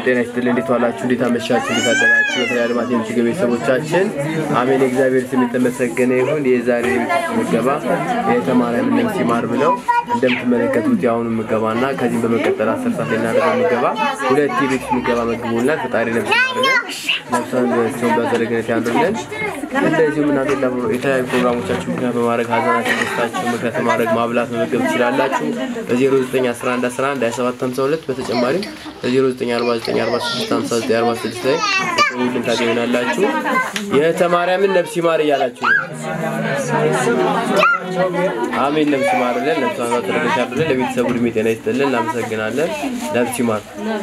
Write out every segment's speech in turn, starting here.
ጤና ይስጥልኝ። እንዴት ዋላችሁ? እንዴት አመሻችሁ? እንዴት አደራችሁ? በተለይ አድማስ የምትገኙ ቤተሰቦቻችን አሜን። እግዚአብሔር ስም የተመሰገነ ይሁን። የዛሬ የቤት ምገባ የተማሪያም ነፍስ ይማር ብለው እንደምትመለከቱት የአሁኑ ምገባና ከዚህም በመቀጠል አስር ሰዓት የናደረገው ምገባ ሁለት የቤት ምገባ መግቦናል። ፈጣሪ ነፍስ ይማርልን፣ ነፍሳቸውን በዘረግነት ያሉልን። እንደዚሁም እናንተ የተለያዩ ፕሮግራሞቻችሁ ምክንያት በማድረግ ሀዘናችሁ፣ ደስታችሁ ምክንያት በማድረግ ማብላት መመገብ ትችላላችሁ። በ091111 2752 በተጨማሪም በ0949465946 ላይ ሁሉም ታገኙናላችሁ። የተማርያምን ነፍስ ይማር እያላችሁ ነው። አሜን። ነፍስ ይማርልን፣ ነፍሷን ተረገሽ ያሉልን፣ ለቤተሰቡ እድሜ ጤና ይስጥልን። እናመሰግናለን። ነፍስ ይማር።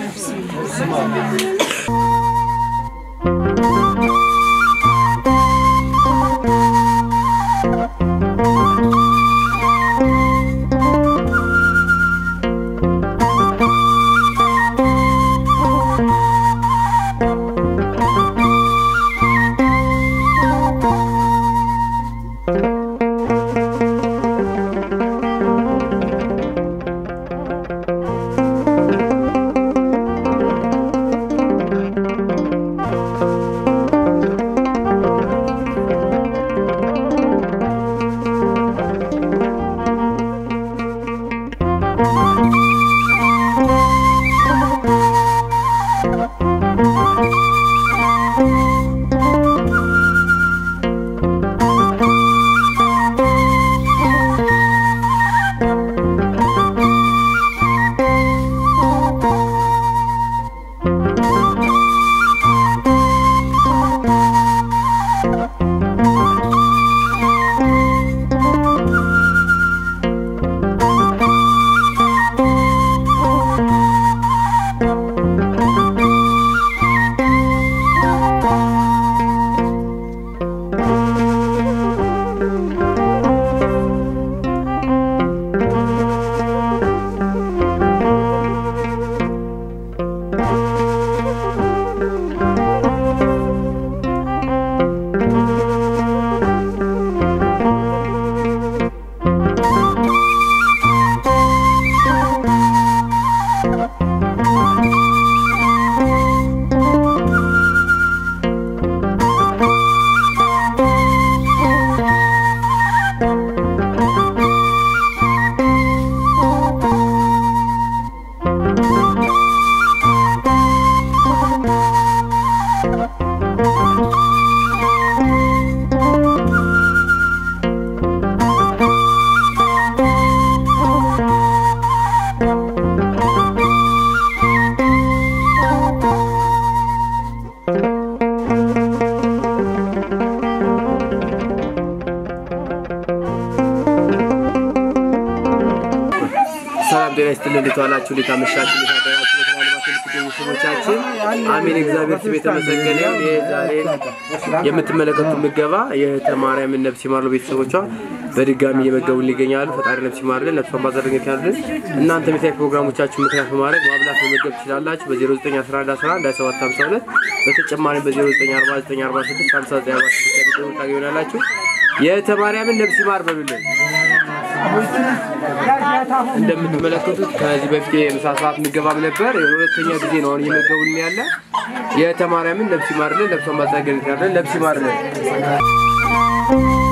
ሰላም ጤና ይስጥልን። እንዴት ዋላችሁ? እንዴት አመሻችሁ? እንዴት አደራችሁ? በተለያልባት የምትገኙ ስሞቻችን አሜን። እግዚአብሔር ስም የተመሰገነ ይሁን። ይህ ዛሬ የምትመለከቱት ምገባ የማርያምን ነፍስ ይማር ቤተሰቦቿ በድጋሚ እየመገቡን ይገኛሉ። ፈጣሪ ነፍስ ይማርልን፣ ነፍሷን ባዘረገት ያሉልን። እናንተም የተለያዩ ፕሮግራሞቻችሁ ምክንያት በማድረግ ማብላት መመገብ ትችላላችሁ። በ0911111752 በተጨማሪም በ0949465946 ታገኙናላችሁ። የተማርያምን ነፍስ ይማር በሉልን። እንደምትመለከቱት ከዚህ በፊት የምሳ ሰዓት ምገባም ነበር። የሁለተኛ ጊዜ ነው አሁን እየመገቡልን ያለ። የተማርያምን ነፍስ ይማርልን፣ ነፍሷን ባዛገነት ያለን ነፍስ ይማርልን።